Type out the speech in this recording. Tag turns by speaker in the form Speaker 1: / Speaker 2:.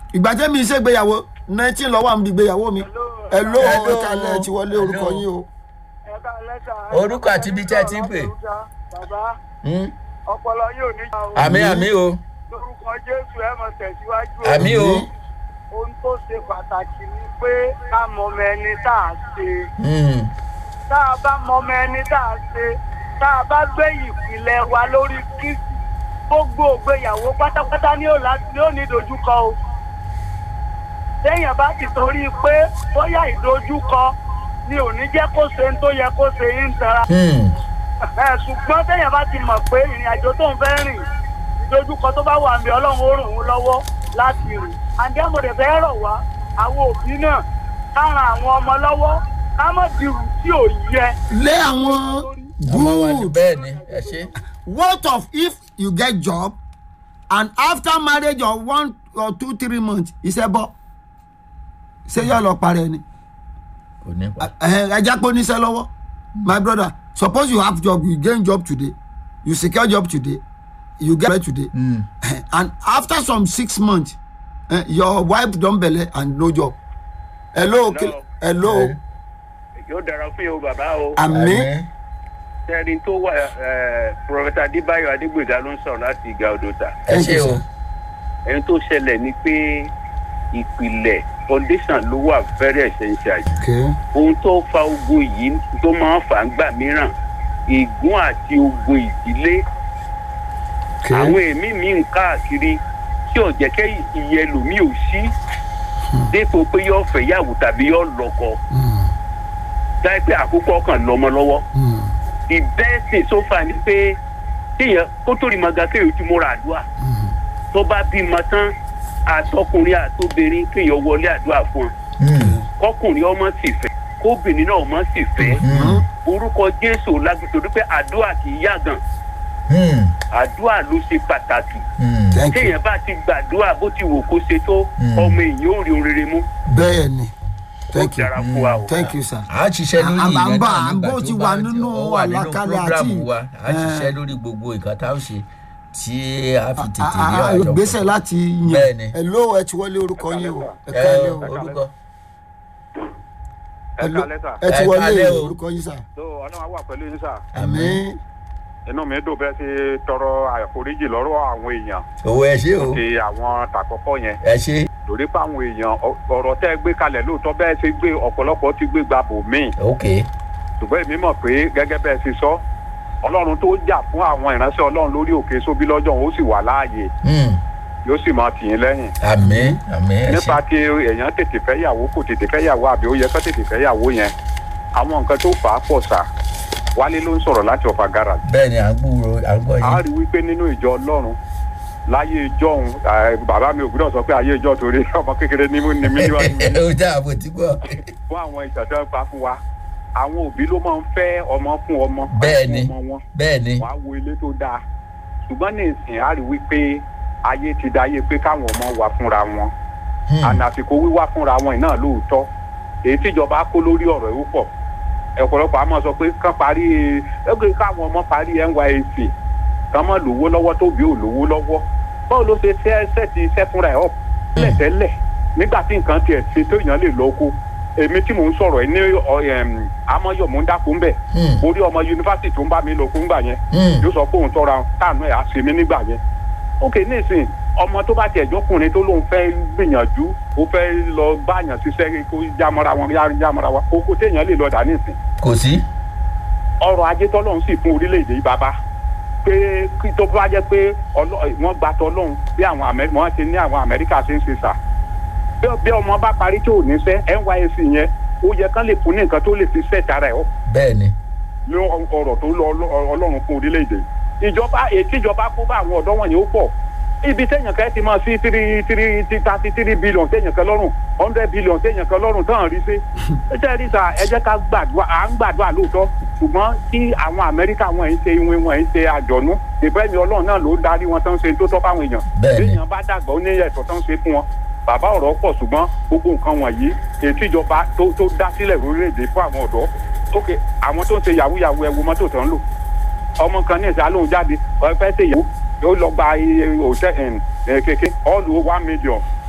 Speaker 1: ìgbà tẹ́mi ṣègbéyàwó nineteen lọ́wọ́ àmì ìgbéyàwó mi ẹ ló
Speaker 2: Hello.
Speaker 1: ẹ̀ka ilẹ̀ ti wọlé orúkọ
Speaker 2: Hello.
Speaker 1: yín o.
Speaker 3: ẹ̀ka lẹ́tà.
Speaker 2: Orúkọ àti ibi tí ẹ ti ń pè.
Speaker 3: bàbá
Speaker 2: Hmm?
Speaker 3: ọpọlọ yóò ní.
Speaker 2: àmì àmì o
Speaker 3: lórúkọ jésù ẹ mọ tẹ̀síwájú. o.
Speaker 2: àmì o
Speaker 3: ohun tó ṣe pàtàkì ni pé ká mọ ọmọ ẹni tá a ṣe.
Speaker 2: Hmm.
Speaker 3: tá a bá mọ ọmọ ẹni tá a ṣe tá a bá gbé ìpìlẹ̀ wa lórí kristi gbogbo ògbéyàwó pátápátá ní òlà ní òní ìdojúkọ o. téèyàn bá ti torí pé bóyá ìdojúkọ ni ò ní jẹ́ kó ṣe ń tó yẹ kó ṣe ń tara.
Speaker 2: Hmm.
Speaker 3: ẹ ṣùgbọ́n téèyàn bá ti mọ̀ pé ìrìn àjò tó ń fẹ́ rìn ìdojúkọ tó bá wà mí ọlọ́run ó ràn wọ́n lọ́wọ́ láti rìn àǹdẹ́mọ̀dé fẹ́ rọ̀ wá àwọn òbí náà ká ran àwọn ọmọ lọ́wọ́ ká mọ̀ dirù tí ò yẹ.
Speaker 1: lé àwọn
Speaker 2: ọmọ wa ni
Speaker 1: good
Speaker 2: bẹ́ẹ̀ ni ẹ ṣe
Speaker 1: what of if you get job and after marriage of one or two three months iṣẹ́ bọ́ ṣé yóò lọ parẹ́ ni
Speaker 2: kò ní pa
Speaker 1: ẹja pé oníṣẹ́ lọ́wọ́ my brother suppose you have job you gain job today you secure job today you get married today
Speaker 2: Hmm.
Speaker 1: and after some six months eh, your wife don belle and no job hello
Speaker 4: Hello.
Speaker 1: hello
Speaker 2: Eh.
Speaker 4: yóò dára fún yóò bàbá o
Speaker 1: ami
Speaker 4: ẹni tó wà pọfẹtà adébáyọ adégbèga ló ń sọrọ láti ìgà odòta
Speaker 2: ẹ
Speaker 1: Thank
Speaker 2: ṣe
Speaker 1: you,
Speaker 2: o
Speaker 1: sir.
Speaker 4: ẹni tó ṣẹlẹ̀ ni pé ìpìlẹ̀ foundation ló wà very essential jù
Speaker 1: okay
Speaker 4: ohun tó fa ogun yìí tó máa ń fà ń gbà mìíràn ègún àti ogun ìdílé àwọn
Speaker 1: okay
Speaker 4: èmi mi ń káàkiri tí ò jẹ́ kẹ́ iye ẹlòmíì ò sí dépò pé yóò fẹ́ yàwó tàbí yóò lọ́kọ
Speaker 1: Mm,
Speaker 4: táyé pé àkókò ọkàn lọ́mọ lọ́wọ́
Speaker 1: mm,
Speaker 4: the best thing so far ni pé kéèyàn kó tó rí maga kéèyàn ti múra àdúrà
Speaker 1: mm.
Speaker 4: tó bá bímọ tán àtọkùnrin àtobìnrin kéèyàn wọlé àdúrà fún un
Speaker 2: Hmm.
Speaker 4: kọkùnrin ọmọ sì fẹ́ kóbìnrin náà ọmọ sì fẹ́
Speaker 2: Hmm.
Speaker 4: orúkọ jésù lágbèsè pé àdúrà kì í yàgàn
Speaker 2: Hmm.
Speaker 4: àdúrà ló ṣe pàtàkì
Speaker 2: Hmm.
Speaker 1: thank you
Speaker 4: téèyàn bá ti gbàdúrà bó ti wò kó ṣe tó
Speaker 2: Mm.
Speaker 4: ọmọ èèyàn ò rí ohun rere mú
Speaker 1: bẹ́ẹ̀ ni
Speaker 4: ó
Speaker 1: thank you
Speaker 4: dára fún wa o.
Speaker 1: thank you sir.
Speaker 2: a ṣiṣẹ́ lórí
Speaker 1: À- à-
Speaker 2: ìyẹn
Speaker 1: à ń bá-
Speaker 2: náà
Speaker 1: à ń
Speaker 2: nígbà
Speaker 1: bó
Speaker 2: tó
Speaker 1: ti
Speaker 2: bá
Speaker 1: wà nínú
Speaker 2: ó wà nínú
Speaker 1: àlàkalẹ̀ àti-
Speaker 2: prógrámù wa a
Speaker 1: Eh.
Speaker 2: ṣiṣẹ́ lórí gbogbo nǹkan tá a ṣe tí a fi tètè rí
Speaker 1: Ah, ah,
Speaker 2: àjọ
Speaker 1: ìgbésẹ̀ láti
Speaker 2: Bẹ́ẹ̀ ni.
Speaker 1: yàn hello ẹ ti wọlé orúkọ yín o ẹ
Speaker 2: ẹ
Speaker 1: kálẹ̀ o
Speaker 2: orúkọ
Speaker 1: Hello,
Speaker 5: kálẹ̀ sà.
Speaker 1: ẹ ti
Speaker 2: Ẹ
Speaker 1: wọlé
Speaker 2: kálẹ̀ o.
Speaker 1: orúkọ yín sà
Speaker 5: tó ọlọ́run á wà pẹ̀lú yín sà
Speaker 1: àmì
Speaker 5: inú mi dùn bẹ́ẹ̀ ṣe tọrọ àforíjì lọ́rọ̀ àwọn èèyàn
Speaker 2: owó ẹ ṣe o
Speaker 5: ti àwọn tàkọ́kọ́ yẹn
Speaker 2: ẹ ṣe
Speaker 5: torí pé àwọn èèyàn ọ- ọ̀rọ̀ tẹ́ ẹ gbé kalẹ̀ lóòótọ́ bẹ́ẹ̀ ṣe gbé ọ̀pọ̀lọpọ̀ ti gbé gbà bò míì
Speaker 2: ok
Speaker 5: ṣùgbọ́n èmi mọ̀ pé gẹ́gẹ́ bẹ́ẹ̀ ṣe sọ ọlọ́run tó jà fún àwọn ìránṣẹ́ ọlọ́run lórí òkè sóbí lọ́jọ́ òun ó sì wà láàyè
Speaker 2: Hmm.
Speaker 5: yóò sì máa tì yín lẹ́yìn
Speaker 2: àmì àmì ẹ
Speaker 5: nípa
Speaker 2: ṣe
Speaker 5: ti èèyàn tètè fẹ́ yàwó kò tètè fẹ́ yàwó àbí ó yẹ kó tètè fẹ́ yàwó yẹn àwọn nǹkan tó fà á pọ̀ sà wálé ló ń sọ̀rọ̀ láti ọ̀fà garage
Speaker 2: bẹ́ẹ̀ ni à ń gbúrò à ń gbọ́
Speaker 5: a
Speaker 2: yín
Speaker 5: rí wípé nínú ìjọ ọlọ́run láyé ìjọ òun bàbá mi ò gbúdọ̀ sọ pé ayé ìjọ torí ọmọ kékeré ní mú ní mí níwájú mi.
Speaker 2: ó dá àbò tí gbọ́
Speaker 5: fún àwọn ìṣẹ̀dá pa fún wa àwọn òbí ló máa ń fẹ́ ọmọ fún ọmọ
Speaker 2: Bẹ́ẹ̀
Speaker 5: fún
Speaker 2: ni.
Speaker 5: ọmọ wọn
Speaker 2: bẹ́ẹ̀ ni
Speaker 5: wàá wo ilé tó dáa ṣùgbọ́n ní ìsìn a rí wípé ayé ti da ayé pé káwọn ọmọ wà fúnra wọn
Speaker 2: Hmm.
Speaker 5: àná àsìkò wíwá fúnra wọn iná lóòótọ́ èyí tíjọba kó lórí ọ̀rọ̀ ìwú pọ̀ ọ̀pọ̀lọpọ̀ a máa sọ pé kán parí ẹgbẹ́ káwọn ọmọ parí nysc kán mọ̀ lówó lọ́wọ́ tóbi ò lówó lọ́wọ́ báwo ló ṣe ṣe ṣe ti ṣe fúnra ẹ̀ ọ̀ tẹ́lẹ̀tẹ́lẹ̀ nígbà tí nǹkan tiẹ̀ ṣe tó èèyàn lè lọ oko èmi tí mò ń sọ̀rọ̀ ẹ̀ ní ọ- ẹm, amọ́yọ̀ mò ń dákú ń bẹ̀
Speaker 2: Hmm.
Speaker 5: orí ọmọ yunifásitì tó ń bá mi lọ kó ń gbà yẹn
Speaker 2: Hmm.
Speaker 5: yóò sọ pé òun tọra táànù ẹ̀ á ṣe mí nígbà yẹn ok nísìn ọmọ tó bá tiẹ̀ jọkùnrin tó lóun fẹ́ gbìyànjú ó fẹ́ lọ báyàn ṣiṣẹ́ kó jámọ́ra wọn yá jámọ́ra wọn oko téèyàn lè lọ dà nísìn
Speaker 2: kò sí
Speaker 5: ọrọ̀ ajé tọ́lọ́run sì fún orílẹ̀-èdè yìí bàbá pé kí tó bá jẹ́ pé ọlọ́- wọ́n gba tọ́lọ́run bí àwọn Amẹ́- wọ́n ti ní àwọn amẹ́ríkà ṣe ń ṣe sà bí bí ọmọ bá parí tí ò ní sẹ́ nysc yẹn ó yẹ kán lè fún ní nǹkan tó lè fi sẹ́ẹ̀tì ara ẹ̀ ọ́
Speaker 2: bẹ́ẹ̀ ni
Speaker 5: ní ọ̀rọ̀ tó lọ ọlọ́- ọlọ́run fún orílẹ̀-èdè ìjọba ètí ìjọba kó bá àwọn ọ̀dọ́ wọ̀nyí ó pọ̀ ibi téèyàn kan ti máa sí three three thirty three billion téèyàn kan lọ́rùn hundred billion téèyàn kan lọ́rùn tán rí sí ẹ jẹ́ rí sa ẹ jẹ́ ká gbàdúrà à ń gbàdúrà lóòótọ́ ṣùgbọ́n tí àwọn amẹ́ríkà wọn ń ṣe ìwé wọn ń ṣe àjọ̀nú ìfẹ́mi ọlọ́run náà ló darí wọn tán ṣe tó tọ́ fáwọn èèyàn
Speaker 2: Bẹ́ẹ̀ni.
Speaker 5: téèyàn bá dàgbà ó ní ẹ̀tọ́ tán ṣe fún wọn bàbá ọ̀rọ̀ pọ̀ ṣùgbọ́n gbogbo nǹkan wọ̀nyí ètí ìjọba tó tó dá sílẹ̀ lórílẹ̀‐èdè fún àwọn ọ̀dọ́ ókè àwọn tó ń ṣe yahoo yahoo ẹ wo mọ́tò tó ń lò ọmọ kan ní ìsà lóun jáde ọ fẹ́ ṣe yahoo yóò lọ gba iye òtẹ́ kékeré all one million